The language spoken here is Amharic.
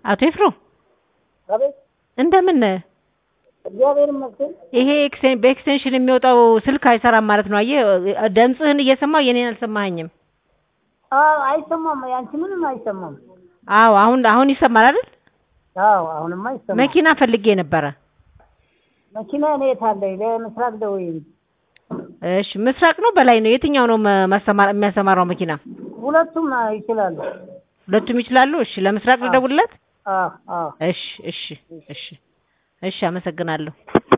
አቶ ይፍሩ አቤት እንደምን ነህ? እግዚአብሔር ይመስገን። ይሄ ኤክስቴን በኤክስቴንሽን የሚወጣው ስልክ አይሰራም ማለት ነው። አየህ ድምፅህን እየሰማሁ የኔን አልሰማኸኝም። አዎ አይሰማም፣ ያንቺ ምንም አይሰማም። አዎ አሁን አሁን ይሰማል አይደል? አዎ አሁንማ አይሰማም። መኪና ፈልጌ ነበረ። መኪና እኔ የት አለኝ? ለምስራቅ ደውዬ እሺ ምስራቅ ነው በላይ ነው? የትኛው ነው መ- ማሰማር የሚያሰማራው መኪና? ሁለቱም ይችላሉ። ሁለቱም ይችላሉ። እሺ ለምስራቅ ልደውልለት? አዎ አዎ እሺ እሺ እሺ እሺ አመሰግናለሁ።